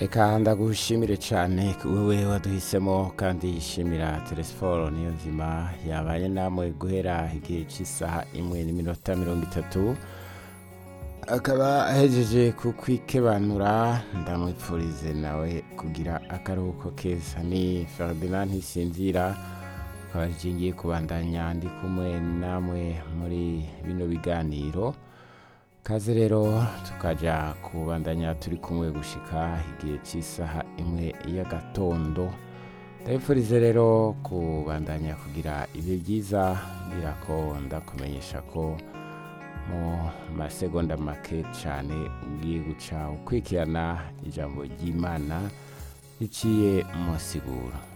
reka ndagushimire cyane wewe waduhisemo kandi shimira telesiforo niyo nzima yabaye namwe guhera igihe cy'isaha imwe n'iminota mirongo itatu akaba ahejeje kukwikebanura ndamwipfurize nawe kugira akaruhuko keza ni ferdinand ntisinzira akaba ngiye kubandanya ndi kumwe namwe muri bino biganiro kaze rero tukajya kubandanya turi kumwe gushika igihe cy'isaha imwe y'agatondo ndabifurize rero kubandanya kugira ibihe byiza ngira ko ndakumenyesha ko mu masegonda make cyane ugiye guca ukurikirana ijambo ry'imana riciye mu siguro